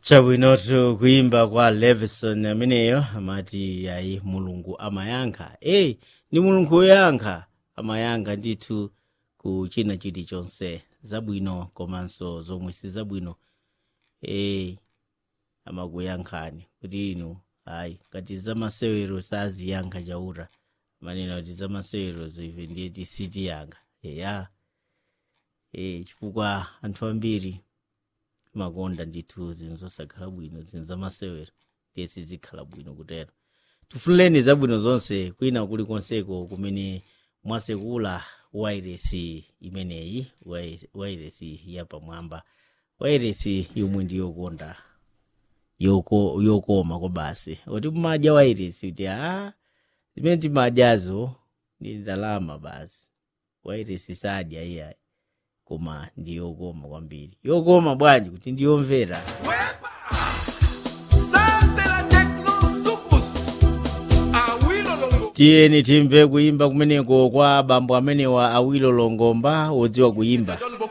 chabwinotu kuimba kwa levison ameneyo amati ayi mulungu amayankha eyi ndi mulungu woyankha amayankha ndithu ku china chilichonse zabwino komanso zomwe si zabwino eyi amakuyankhani kuti inu ayi ngati zamasewero saziyankha chauta manena kuti zamasewero ife ndiye tisitiyankha eya e chifukwa anthu ambiri makonda ndithu zinthu zosakhala bwino zinthu zamasewero ndiye sizikhala bwino kutero tifunireni zabwino zonse kwina kulikonseko kumene mwasekula wairesi imeneyi wai- wairesi yapamwamba wairesi yomwe ndi yokonda yoko yokoma kwa basi oti mumadya wairesi kuti a zimene timadyazo ndi ndalama basi wairesi sadya iyayi koma ndi yokoma kwambiri yokoma bwanji kuti ndiyomvera Ça, c'est la techno sucus. Awilo longo. tiyeni timve kuimba kumeneko kwa abambo amenewa awilo longomba wodziwa kuimba Don Boko